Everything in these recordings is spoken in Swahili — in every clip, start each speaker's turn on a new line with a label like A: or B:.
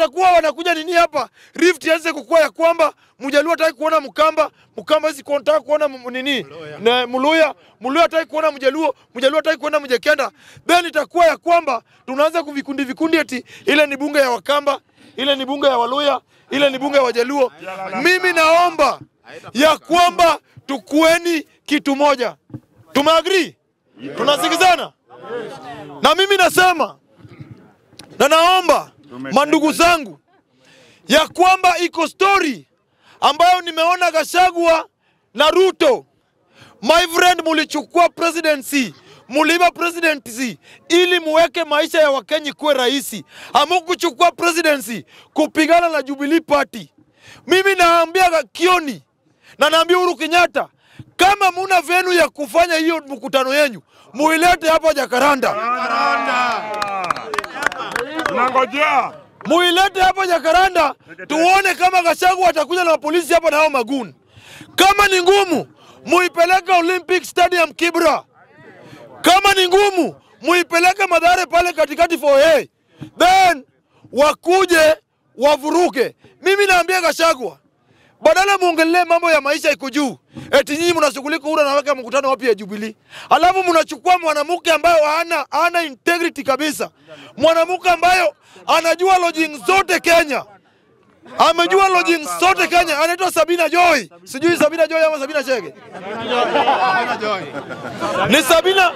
A: watakuwa wanakuja nini hapa, rift ianze kukua ya kwamba Mjaluo hataki kuona Mkamba, Mkamba hawezi kuona kuona m- nini na Mluya, Mluya hataki kuona Mjaluo, Mjaluo hataki kuona Mjekenda, then itakuwa ya kwamba tunaanza kuvikundi vikundi, eti ile ni bunge ya Wakamba, ile ni bunge ya Waluya, ile ni bunge ya Wajaluo. Mimi naomba ya kwamba tukueni kitu moja, tumeagree, tunasikizana na mimi nasema na naomba mandugu zangu ya kwamba iko story ambayo nimeona Gashagwa na Ruto, my friend, mulichukua presidency muliiba presidency ili muweke maisha ya Wakenya kuwe rahisi. Hamukuchukua presidency kupigana na Jubilee Party. Mimi naambia Ga- Kioni na naambia Uhuru Kenyatta, kama muna venu ya kufanya hiyo mkutano yenyu muilete hapa Jakaranda.
B: Tunangojea.
A: muilete hapa Jakaranda tuone kama Gachagua atakuja na polisi hapa na hao maguni. Kama ni ngumu, muipeleke Olympic Stadium Kibra. Kama ni ngumu, muipeleke Madhare pale katikati for hey. Then wakuje wavuruke. Mimi naambia Gachagua, badala muongelee mambo ya maisha iko juu, eti nyinyi mnashughulika ura naweka mkutano wapi ya Jubilee, alafu mnachukua mwanamke ambayo hana hana integrity kabisa, mwanamke ambayo anajua lodging zote Kenya, amejua lodging zote Kenya, anaitwa Sabina Joy, sijui Sabina Joy ama Sabina Chege, ni Sabina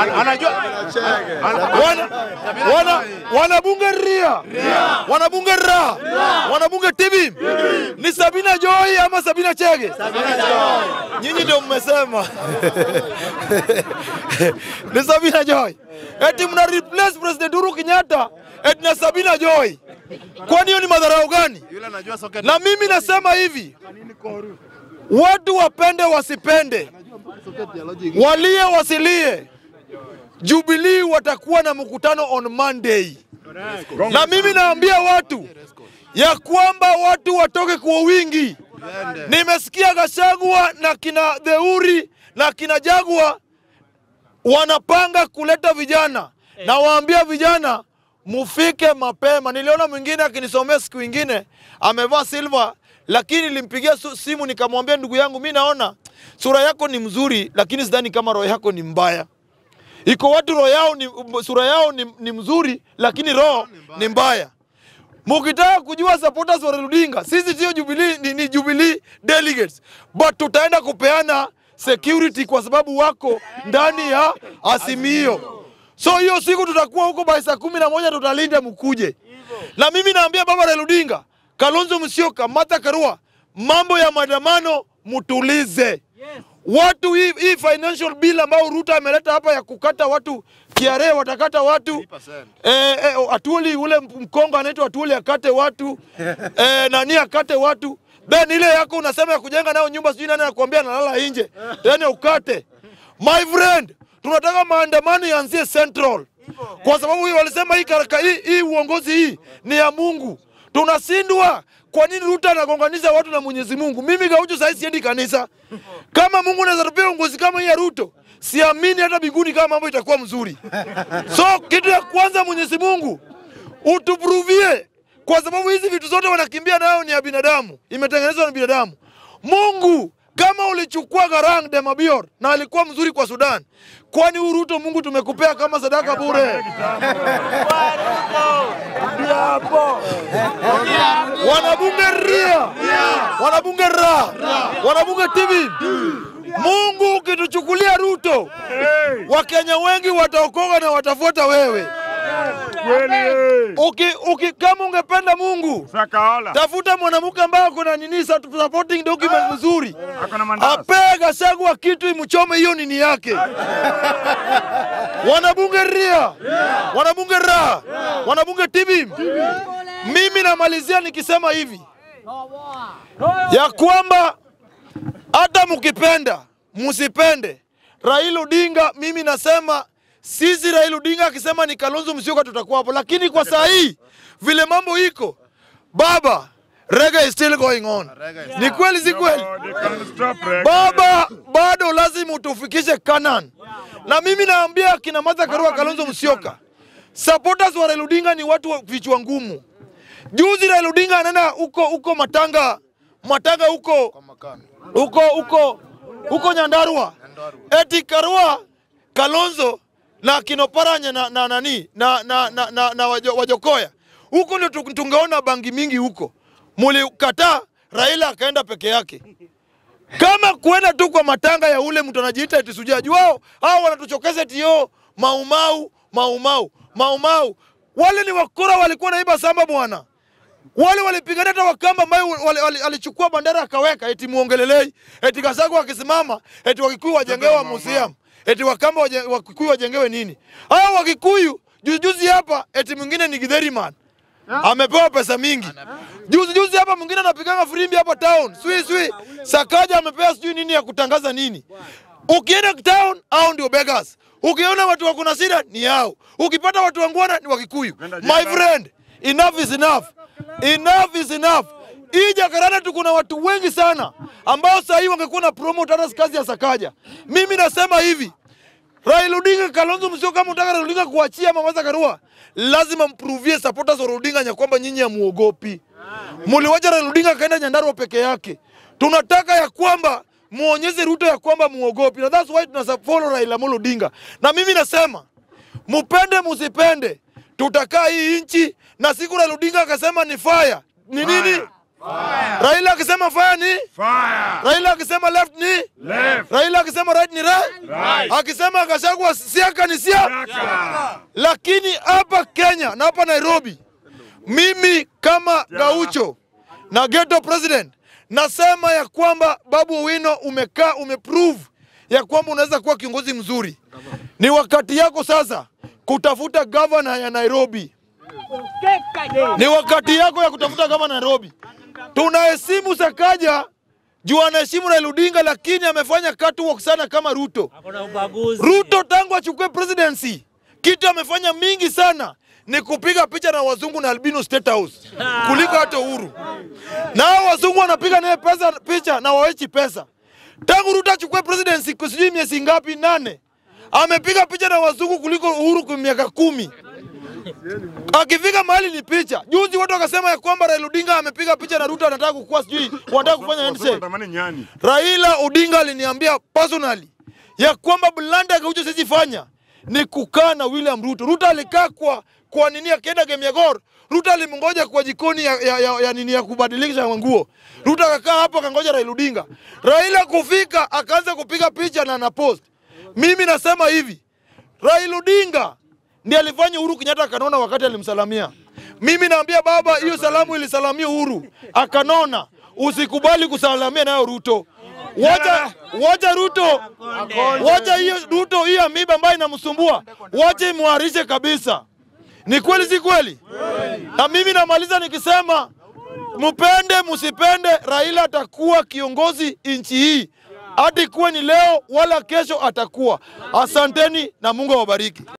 A: wana, wana, wanabunge ria wanabunge ra wanabunge tibi ni Sabina Joy ama Sabina Chege? Nyinyi ndio mmesema ni Sabina Joy. Eti mna replace President Uhuru Kenyatta eti na Sabina Joy. Kwani hiyo ni madharau gani? Na mimi nasema hivi, watu wapende wasipende, walie wasilie, Jubilee watakuwa na mkutano on Monday, na mimi naambia watu ya kwamba watu watoke kwa wingi. Nimesikia Gachagua na kina Deuri na kina Jagua wanapanga kuleta vijana, na waambia vijana mufike mapema. Niliona mwingine akinisomea siku ingine amevaa silver, lakini nilimpigia su- simu nikamwambia, ndugu yangu, mi naona sura yako ni mzuri, lakini sidhani kama roho yako ni mbaya. Iko watu roho yao ni, sura yao ni, ni mzuri, lakini roho ni mbaya. Mukitaka kujua supporters wa Raila Odinga, sisi sio Jubilee, ni, ni Jubilee delegates, but tutaenda kupeana security kwa sababu wako ndani ya Azimio. So hiyo siku tutakuwa huko by saa kumi na moja tutalinda mkuje. Na mimi naambia baba Raila Odinga, Kalonzo Musyoka, Martha Karua, mambo ya maandamano mutulize. Watu hii, hii financial bill ambayo Ruto ameleta hapa ya kukata watu KRA watakata watu eh, eh, Atuli ule mkongo anaitwa Atuli akate watu eh, nani akate watu then ile yako unasema ya kujenga nayo nyumba sijui nani anakuambia analala nje tena ukate. My friend, tunataka maandamano yaanzie Central kwa sababu hii walisema hii, karaka, hii, hii uongozi hii ni ya Mungu. Tunashindwa. Kwa nini Ruto anagonganisha watu na Mwenyezi Mungu? Mimi Gaucho sasa siendi kanisa. Kama Mungu anaweza tupea uongozi kama hii ya Ruto, siamini hata biguni kama mambo itakuwa mzuri. So kitu ya kwanza, Mwenyezi Mungu utupruvie, kwa sababu hizi vitu zote wanakimbia nayo ni ya binadamu, imetengenezwa na binadamu. Mungu kama ulichukua Garang de Mabior na alikuwa mzuri kwa Sudan, kwani huu Ruto Mungu tumekupea kama sadaka bure? wanabunge ria wanabunge ra wanabunge TV. Mungu ukituchukulia Ruto, Wakenya wengi wataokoka na watafuata wewe.
B: Kweli. eh.
A: Uki, uki, kama ungependa Mungu
B: Sakaola.
A: tafuta mwanamke ambaye ako na nini sa- supporting document mzuri,
B: Ako na mandazi.
A: apee Gachagua kitu imchome hiyo nini yake. Wanabunge ria wanabunge ra wanabunge TV. Mimi namalizia nikisema hivi ya kwamba hata mkipenda msipende Raila Odinga, mimi nasema sisi Raila Odinga akisema ni Kalonzo Musyoka tutakuwa hapo, lakini kwa saa hii vile mambo iko baba, reggae is still going on. Ni kweli si kweli?
B: Oh, they can't stop reggae.
A: Baba, bado lazima utufikishe Canaan. Na mimi naambia kina Martha Karua, Kalonzo Musyoka, supporters wa Raila Odinga ni watu wa vichwa ngumu. Juzi Raila Odinga anaenda huko huko Matanga, Matanga huko huko huko huko Nyandarua, eti Karua Kalonzo na Kinoparanya na, na nani na, na, na, na, na wajo, Wajokoya huko ndio tu- tungeona bangi mingi huko. Mulikataa, Raila akaenda peke yake kama kuenda tu kwa matanga ya ule mtu anajiita eti sujaji wao, hao wanatuchokeza eti yo maumau maumau maumau. Wale ni wakora, walikuwa naiba samba bwana. Wale walipigania hata Wakamba ambayo wali- wali- alichukua bandera akaweka, eti muongelelei, eti Gasagu akisimama, eti Wakikuyu wajengewa museum, eti Wakamba waje- Wakikuyu wajengewe nini? Hao Wakikuyu juzi juzi hapa, eti mwingine ni Githeri man amepewa pesa mingi. Juzi juzi hapa mwingine anapiganga firimbi hapa town, swi swi Sakaja amepewa sijui nini ya kutangaza nini. Ukienda town, hao ndio beggars. Ukiona watu wako na shida ni hao. Ukipata watu wangwana ni Wakikuyu.
B: Nenda
A: My
B: jela.
A: friend, enough is enough. Enough is enough. Hii Jakarta tu kuna watu wengi sana ambao saa hii wangekuwa na promote hata kazi ya Sakaja. Mimi nasema hivi, Raila Odinga, Kalonzo Musyoka, kama unataka Raila Odinga kuachia Mama Karua, lazima mprovie supporters wa Raila Odinga ya kwamba nyinyi hamuogopi. Muliwacha Raila Odinga akaenda Nyandarua peke yake. Tunataka ya kwamba muonyeshe Ruto ya kwamba muogopi, na that's why tuna follow Raila Amolo Odinga. Na mimi nasema mupende musipende, tutakaa hii nchi, na siku Raila Odinga akasema ni fire ni nini? Raila akisema fire ni
B: Fire.
A: Raila akisema left ni
B: Left.
A: Raila akisema right ni right,
B: Right.
A: akisema Gachagua siaka ni siaka.
B: Yaka.
A: Lakini hapa Kenya na hapa Nairobi, mimi kama Gaucho na ghetto president nasema ya kwamba Babu Owino umekaa umeprove ya kwamba unaweza kuwa kiongozi mzuri. Ni wakati yako sasa kutafuta gavana ya Nairobi. Ni wakati yako ya kutafuta gavana Nairobi. Tunaheshimu Sakaja juu anaheshimu Raila Odinga, lakini amefanya catwalk sana kama Ruto.
C: Hakuna ubaguzi.
A: Ruto tangu achukue presidency, kitu amefanya mingi sana ni kupiga picha na wazungu na albino State House kuliko hata Uhuru. Na hao wazungu wanapiga naye pesa picha na wawechi pesa. Tangu Ruto achukue presidency kwa sijui miezi ngapi, nane, amepiga picha na wazungu kuliko Uhuru kwa miaka kumi. Akifika mahali ni picha. Juzi watu wakasema ya kwamba Raila Odinga amepiga picha na Ruto anataka kukua sijui wanataka kufanya handshake.
B: Wanatamani nyani.
A: Raila Odinga aliniambia personally ya kwamba blanda Gaucho siwezi fanya ni kukaa na William Ruto. Ruto alikaa kwa kwa nini akienda game ya Gor, Ruto alimngoja kwa jikoni ya, ya, ya, ya nini ya kubadilisha nguo. Ruto akakaa hapo akangoja Raila Odinga. Raila kufika akaanza kupiga picha na na post. Mimi nasema hivi, Raila Odinga ndiye alifanya Uhuru Kenyatta akanona wakati alimsalamia. Mimi naambia baba, hiyo salamu ilisalamia Uhuru akanona. Usikubali kusalamia nayo Ruto. Wacha, wacha Ruto, wacha hiyo Ruto, hiyo amiba ambayo inamsumbua, wacha imwarishe kabisa. Ni kweli, si kweli? Na mimi namaliza nikisema mpende msipende, Raila atakuwa kiongozi nchi hii, hata ikuwe ni leo wala kesho atakuwa. Asanteni na Mungu awabariki.